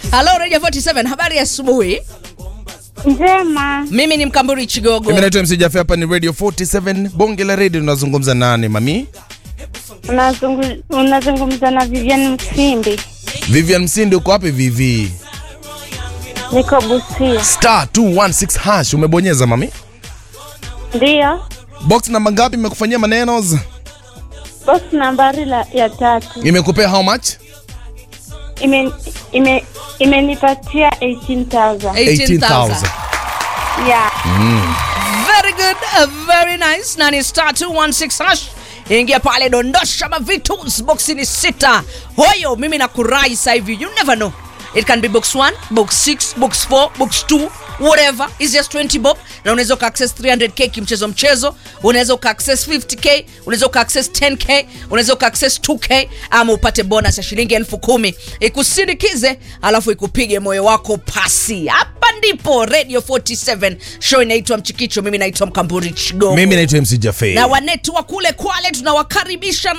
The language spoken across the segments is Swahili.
Halo Radio 47, habari ya asubuhi. Njema, Mimi ni Mkamburi Chigogo. Mimi naitwa MC Jaffe, hapa ni Radio 47 bonge la radio. Tunazungumza nani mami? unazungu- unazungumza na Vivian Msimbi, Vivian Msindi, uko wapi Vivi? niko Busia. Star 216 hash umebonyeza mami. Ndiyo, Box namba ngapi imekufanyia maneno? box nambari la, ya tatu Imekupea how much? ime ime imenipatia 18,000 18,000. yeah. Very good, uh, very nice. Na ni star 216 hash. Ingia pale dondosha mavitus. Box ni sita. Hoyo mimi nakurai sasa hivi. You never know. It can be box 1, box 6, box 4, box 2, whatever. It's just 20 bob. Na unaweza uka access 300k kimchezo mchezo. Unaweza uka access 50k, unaweza uka access 10k, unaweza uka access 2k ama upate bonus ya shilingi elfu kumi ikusindikize, alafu ikupige moyo wako pasi. Hapa ndipo Radio 47 show inaitwa Mchikicho. Mimi naitwa Mkamburi Chigogo Mimi naitwa MC Jaffe. na wanetu wa kule Kwale tunawakaribisha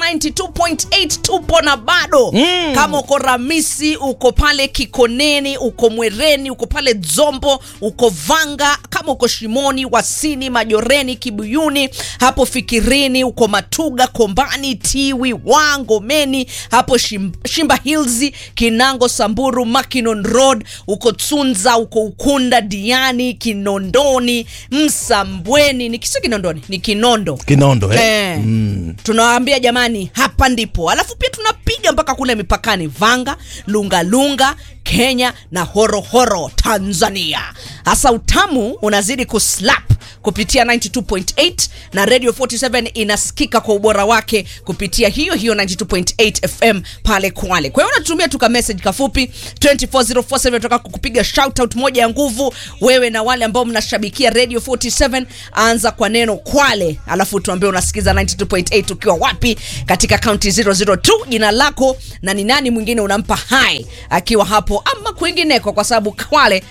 92.8 tupo na bado mm. Kama uko Ramisi, uko pale Kikoneni, uko Mwereni, uko pale Dzombo, uko Vanga, kama uko Shimoni, Wasini, Majoreni, Kibuyuni, hapo Fikirini, uko Matuga, Kombani, Tiwi, Wangomeni, hapo Shim, Shimba Hills, Kinango, Samburu, Makinon Road, uko Tsunza, uko Ukunda, Diani, Kinondoni, Msambweni, ni kisi Kinondoni, ni Kinondo Kinondo eh? Eh, tunawaambia jamani, hapa ndipo. Alafu pia tunapiga mpaka kule mipakani Vanga, Lungalunga, Kenya na Horohoro, Tanzania. Hasa utamu unazidi kuslap kupitia 92.8 na Radio 47 inasikika kwa ubora wake kupitia hiyo hiyo 92.8 FM pale Kwale. Kwa hiyo unatumia tuka message kafupi 24047 tunataka kukupiga shout out moja ya nguvu wewe na wale ambao mnashabikia Radio 47 anza kwa neno Kwale alafu tuambie unasikiza 92.8 ukiwa wapi katika county 002 jina lako na ni nani mwingine unampa hai akiwa hapo ama kwingineko kwa sababu Kwale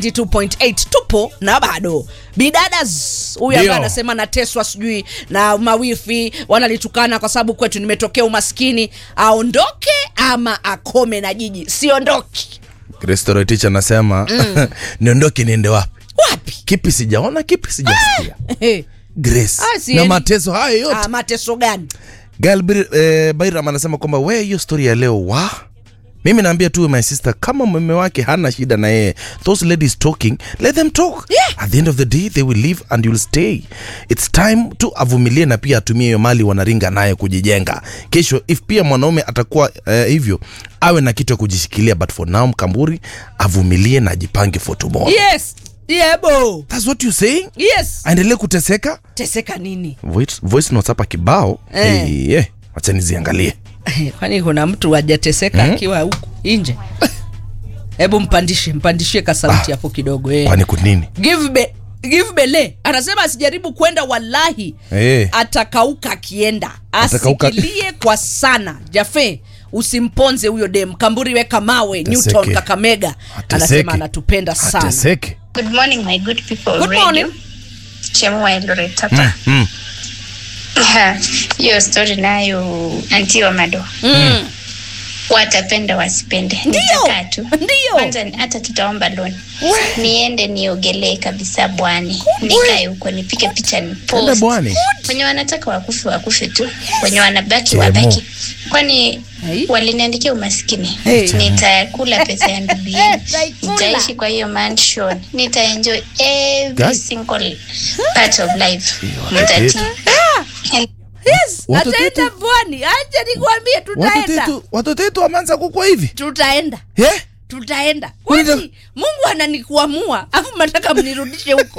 92.8 tupo na bado bidadas huyu ambaye Ndio. anasema nateswa sijui na mawifi wanalitukana kwa sababu kwetu nimetokea umaskini aondoke ama akome na jiji siondoki Restaurant teacher anasema niondoke niende wapi? wapi Kipi sijaona, kipi sijasikia. Eh, Grace. Ah, siendi. Na mateso hayo yote. ah, mateso gani Gal Bir- eh, Bairam anasema kwamba we hiyo story ya leo wa mimi naambia tu my sister kama mume wake hana shida na yeye those ladies talking let them talk Yeah. at the end of the day they will leave and you'll stay it's time tu avumilie na pia atumie hiyo mali wanaringa naye kujijenga kesho if pia mwanaume atakuwa eh, hivyo awe na kitu ya kujishikilia but for now mkamburi avumilie na ajipange for tomorrow yes yebo that's what you saying yes aendelee kuteseka teseka nini voice, voice notes hapa kibao Eh. hey, yeah. wacha niziangalie kwani kuna mtu hajateseka akiwa huku nje hebu mpandishe mpandishie kasauti hapo kidogo eh. kwani kunini give be give bele anasema asijaribu kwenda wallahi Eh. atakauka akienda Atakauka. asikilie kwa sana jafe usimponze huyo dem kamburi weka mawe Ateseke. newton kakamega Ateseke. anasema anatupenda sana ateseke Good morning, my good people. Good Radio. morning. Chemwa Eldoret hapa. mm. Ha, Hiyo story nayo anti wa mado mm. watapenda wasipende, Ndio. nitakaa tu Ndio. kwanza, hata tutaomba loan niende niogelee kabisa bwani, nikae huko nipike picha ni ende post. bwani Wenye wanataka wakufe wakufe tu, wenye wanabaki Chemo. wabaki, kwani Hey. waliniandikia umaskini. Hey. Nitakula pesa ya ndugu yenu, Nitaikula. nitaishi kwa hiyo mansion, nitaenjoy every Guy. single part of life. What is it? Mtati. yes Watoto ataenda wetu- pwani acha nikwambie watoto tutaenda wetu watoto wetu wameanza kukua hivi tutaenda yeah? tutaenda Kwani kwani mungu ananikuamua afu mnataka mnirudishe huko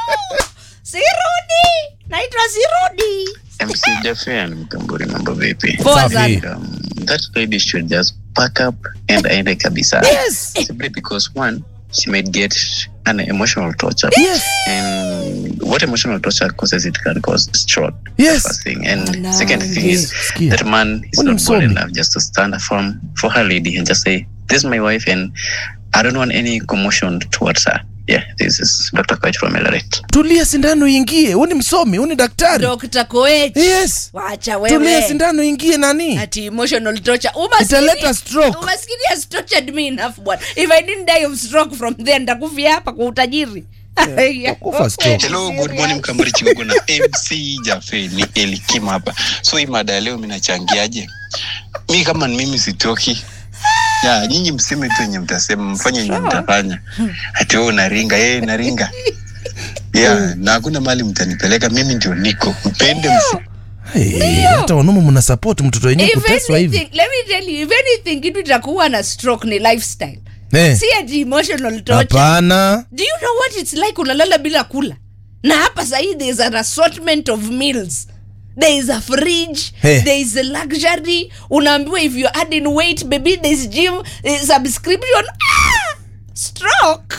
sirudi naitwa sirudi MC Jaffe and Mkamburi mambo vipi? Poa Safi. sana. Um, that lady should just pack up and aende kabisa. Yes. Simply because one, she might get an emotional torture. Yes. And what emotional torture causes it can cause stroke. Yes. First thing. And Alange. second thing is Sikia. that man is Mbona not bold msomi? enough just to stand firm for her lady and just say, This is my wife and I don't want any commotion towards her. Yeah, this is Dr. Koech from Eldoret. tulia sindano ingie uni msomi uni daktari Dr. Koech. yes Wacha tulia wewe. sindano ingie nani Ati emotional torture. Umaskini- Italeta stroke. Umaskini has tortured me enough bwana. If I didn't die of stroke from there nitakufia hapa kwa utajiri. kufa stroke. Hello, good morning Mkamburi Chigogo na MC Jafe ni Elikim hapa. So hii mada ya leo mimi nachangiaje? Mi kama ni mimi sitoki. Ya, nyinyi mseme tu yenye mtasema, mfanye yenye mtafanya. Ati wewe unaringa, yeye naringa. Ya, na hakuna mahali mtanipeleka, mimi ndio niko. Mpende msi. Hey, hata wanaume mna support mtoto wenyewe If kuteswa hivi anything, let me tell you, if anything kitu itakuwa na stroke ni lifestyle. Eh, Si ati emotional torture. hapana Do you know what it's like unalala bila kula? Na hapa sahii there is an assortment of meals. There is a fridge, Hey. there is a luxury. Unaambiwa if you're adding weight, baby, there is gym eh, subscription. Ah! Stroke.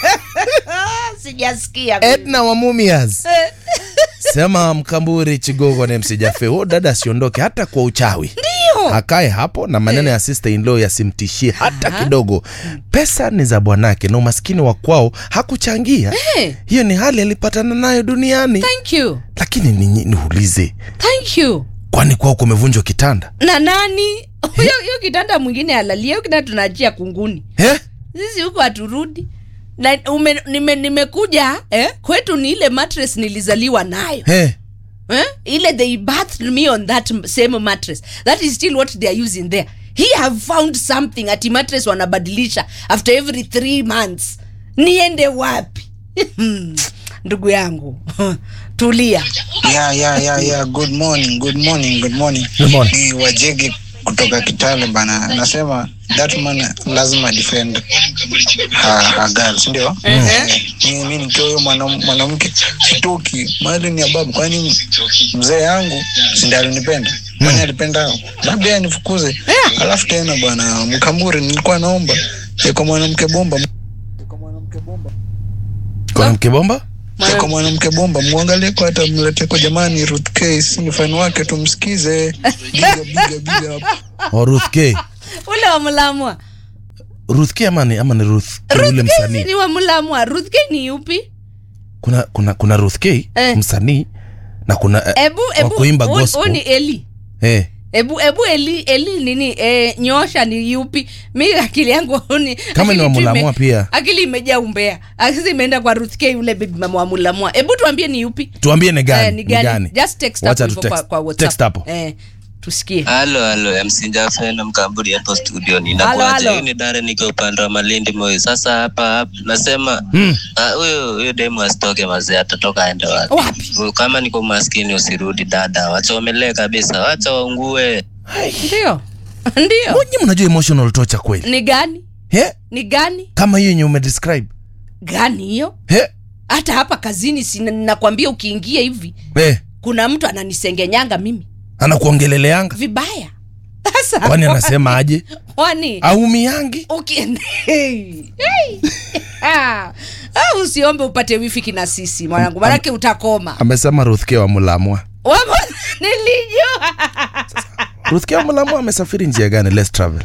Sijasikia. mimi. edna wa mumias sema mkamburi chigogo na msijafe huo dada asiondoke hata kwa uchawi Ndio. akae hapo na maneno ya sister in law yasimtishie hata kidogo pesa ni za bwanake na umaskini wa kwao hakuchangia Eh. hiyo ni hali alipatana nayo duniani Thank you. lakini ni- niulize Thank you. kwani kwao kumevunjwa kitanda Na nani? Huyo hiyo kitanda mwingine alalia, hiyo kitanda tunaachia kunguni. eh? sisi huko haturudi na ume, nime, nimekuja eh? kwetu ni ile mattress nilizaliwa nayo Eh? eh? ile they bathed me on that m- same mattress that is still what they are using there he have found something ati mattress wanabadilisha after every three months niende wapi ndugu yangu tulia Yeah, yeah, yeah, yeah. Good morning, good morning, good morning. Good morning. Ni Wajegi kutoka Kitale bana. Nasema that man lazima defend her, her girl, si ndio? Eh, Mimi mimi nikiwa huyo mwanam- mwanamke sitoki. Mali ni ya babu kwani mzee yangu si ndiye alinipenda? Kwani alipenda hao? Labda yeye anifukuze. Alafu tena bwana Mkamburi nilikuwa naomba kwa mwanamke bomba mwanamke bomba kwa mwanamke bomba mwangalie kwa hata mlete kwa jamani Ruth K si ni fan wake tumsikize biga biga biga o ruth k ule wa mlamwa ruth k ama ni, ama ni ruth K yule ruth K msanii ni wa mlamwa ruth K ni yupi kuna kuna kuna ruth k Eh. msanii na kuna eh, ebu wa ebu kuimba huu- huu gospel ni eli eh. ebu ebu eli eli nini e, nyosha ni yupi mi akili yangu ni Kama ni wa akili tu ime- Mulamwa pia. akili imejaa umbea akili imeenda kwa Ruth K yule baby mama wa Mulamwa hebu tuambie ni yupi tuambie ni gani, Eh, ni gani? just text Wacha hapo tu hivyo kwa, text. kwa WhatsApp Text hapo. eh tusikie halo halo msinjafena mkamburi hapo studio Halo, ninakuaja halo. huyu ni dare niko upande wa malindi moyo sasa hapa hapa nasema Mm. ah, huyo huyo demu asitoke mazee atatoka aende wapi Wapi? Huyu kama niko maskini usirudi dada wachomelee kabisa wacha waungue ndio ndio Mbona mnajua emotional torture kweli ni gani eh? ni gani kama hiyo yenye umedescribe gani hiyo eh? hata hapa kazini si nakwambia ukiingia hivi eh? kuna mtu ananisengenyanga mimi anakuongeleleanga vibaya sasa kwani anasema aje kwani aumiangi ukiende hey. hey. ah. ah, usiombe upate wifiki na sisi mwanangu manake utakoma amesema ruth k wa mulamwa Wamo- nilijua ruth k wa mulamwa amesafiri njia gani let's travel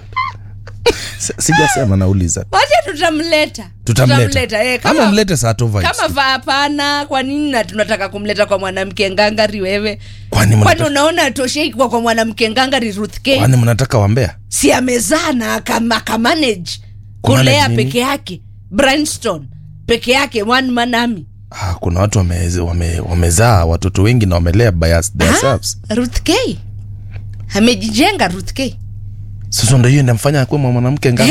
Si- sijasema nauliza wacha tutamleta tutamleta eh, ama kama, mlete saa tu vibes. kama va hapana kwa nini na tunataka kumleta kwa mwanamke ngangari wewe kwani kwani mnataka, unaona atoshei kuwa kwa mwanamke ngangari Ruth K kwani mnataka wambea si amezaa na akam- akamanage Kumanage kulea nini? peke yake Bryanston peke yake one man army ah, kuna watu wamezaa wame, wamezaa watoto wengi na wamelea by us- themselves Ah, Ruth K amejijenga Ruth K sasa ndo hiyo inamfanya akuwe mwanamke nganga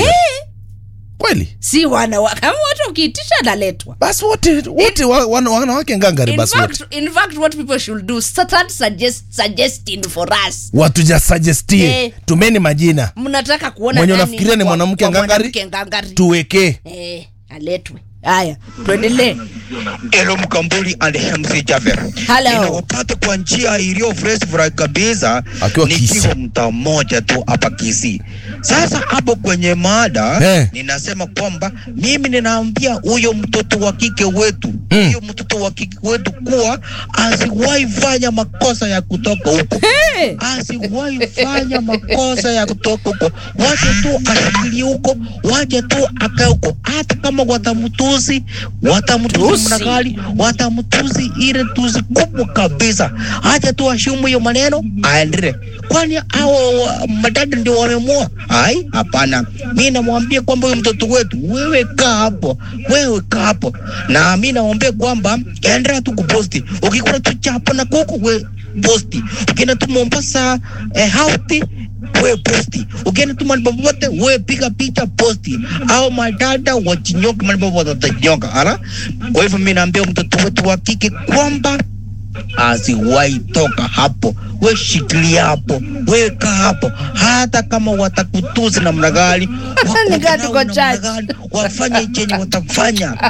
kweli si wana wa- kama watu ukiitisha analetwa basi wote wote wa- wana- wanawake ngangari in basi wote fact, in fact what people should do start suggest, suggesting for us watujasuggestie Eh. tumeni majina mnataka kuona Mwenye nani unafikiria ni kwa- mwanamke kwa ngangari? mwanamke ngangari tuwekee eh, aletwe haya tuendelee Elo Mkambuli and MC Javer. Hello. Ninakupata kwa njia iliyo fresh fry kabisa Akiwa Kisii. nikiwa mtaa mmoja tu hapa Kisii. Sasa hapo kwenye mada Eh. ninasema kwamba mimi ninaambia huyo mtoto wa kike wetu Mm. huyo mtoto wa kike wetu kuwa asiwahi fanya makosa ya kutoka huko hey. asiwahi fanya makosa ya kutoka huko, wache tu ashikilie huko, wache tu akae huko, hata kama watamtusi watamtusi watamtusi Tusi. mnagali watamtusi ile tusi kubwa kabisa acha tu ashumu hiyo maneno aendelee kwani hao wa- madada ndio wamemwoa ai hapana mi namwambia kwamba huyu mtoto wetu wewe kaa hapo wewe kaa hapo na mi naombea kwamba endelea tu kuposti ukikula tu chapo na kuku we posti ukienda tu mombasa eh, hauti we posti ukienda tu mahali popote we piga picha posti au madada wachinyoke mahali popote watanyoka ala kwa hivyo mi naambia mtoto wetu wa kike kwamba asiwahi toka hapo, we shikilia hapo, weka hapo, hata kama watakutusi namna gani, wako Nikaa nao tuko namna church. gani, wafanye chenye watafanya,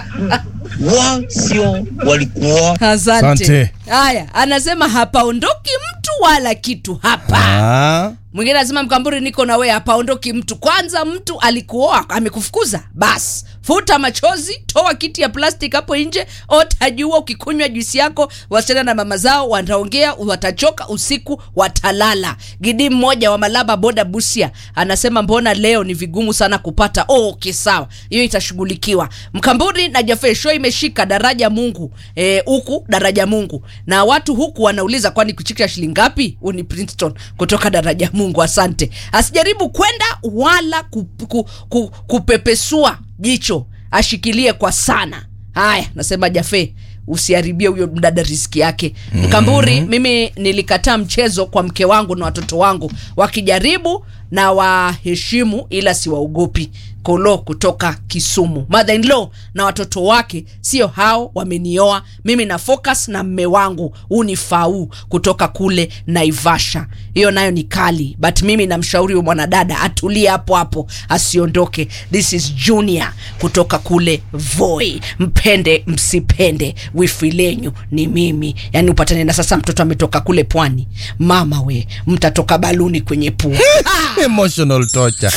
wa sio walikuwa asante Asante. haya anasema hapaondoki mtu wala kitu hapa Ah. mwingine anasema mkamburi niko na wewe hapaondoki mtu kwanza mtu alikuoa amekufukuza bas futa machozi toa kiti ya plastic hapo nje otajua ukikunywa juisi yako wasichana na mama zao wataongea watachoka usiku watalala gidi mmoja wa malaba boda busia anasema mbona leo ni vigumu sana kupata oh, okay sawa hiyo itashughulikiwa mkamburi na jafe show imeshika daraja mungu eh, huku daraja mungu na watu huku wanauliza kwani kuchikisha shilingi ngapi huu ni princeton kutoka daraja mungu asante asijaribu kwenda wala ku, ku, ku, kupepesua jicho ashikilie kwa sana haya nasema jafe usiharibie huyo mdada riski yake mkamburi mimi nilikataa mchezo kwa mke wangu na watoto wangu wakijaribu na waheshimu ila siwaogopi kolo kutoka kisumu mother in law na watoto wake sio hao wamenioa mimi na focus na mme wangu huu ni fau kutoka kule naivasha hiyo nayo ni kali but mimi namshauri huyo mwanadada atulie hapo hapo asiondoke this is junior kutoka kule voi mpende msipende wifi lenyu ni mimi yani upatane na sasa mtoto ametoka kule pwani mama we mtatoka baluni kwenye pua Emotional torture.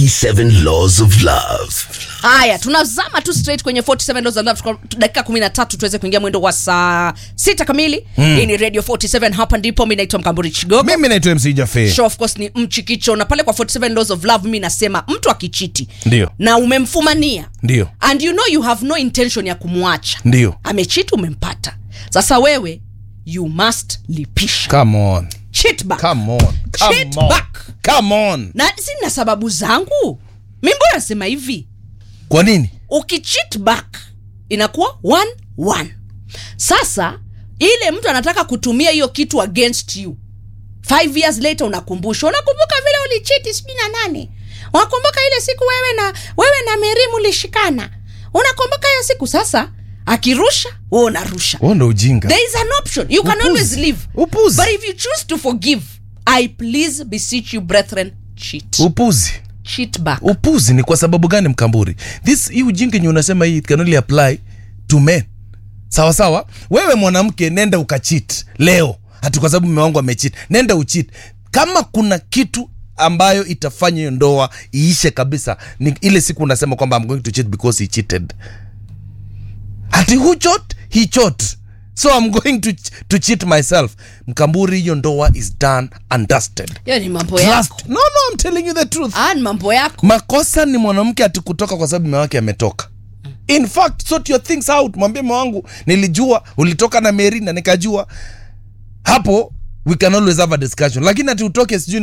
47 Laws of Love. haya tunazama tu straight kwenye 47 laws of love Tuko- tu- dakika 13 tuweze kuingia mwendo wa saa sita kamili mm. hii ni radio 47 hapa ndipo mi naitwa mkamburi chigogo mimi naitwa mc jafe show of course ni mchikicho na pale kwa 47 laws of love mi nasema mtu akichiti Ndio. na umemfumania ndio and you know you have no intention ya kumwacha ndio amechiti umempata sasa wewe you must lipisha come on cheat back come on come Cheat on back. come on na sina sababu zangu mi mbona nasema hivi kwa nini ukicheat back inakuwa one one sasa ile mtu anataka kutumia hiyo kitu against you five years later unakumbusha unakumbuka vile ulichiti sijui na nane unakumbuka ile siku wewe na wewe na merimu ulishikana unakumbuka hiyo siku sasa akirusha wewe unarusha huo ndo ujinga there is an option you can Upuzi. always leave Upuzi. but if you choose to forgive i please beseech you brethren cheat upuzi cheat back upuzi ni kwa sababu gani mkamburi this hii ujinga yenye unasema hii it can only apply to men sawa sawa wewe mwanamke nenda ukachit leo hati kwa sababu mume wangu amechit nenda uchit kama kuna kitu ambayo itafanya hiyo ndoa iishe kabisa ni ile siku unasema kwamba I'm going to cheat because he cheated hati who chot he chot so I'm going to, to cheat myself mkamburi hiyo ndoa is done and dusted hiyo ni mambo yako Trust. no no I'm telling you the truth ah, ni mambo yako makosa ni mwanamke ati kutoka kwa sababu mume wake ametoka in fact sort your things out mwambie mume wangu nilijua ulitoka na meri na nikajua hapo we can always have a discussion lakini ati utoke sijui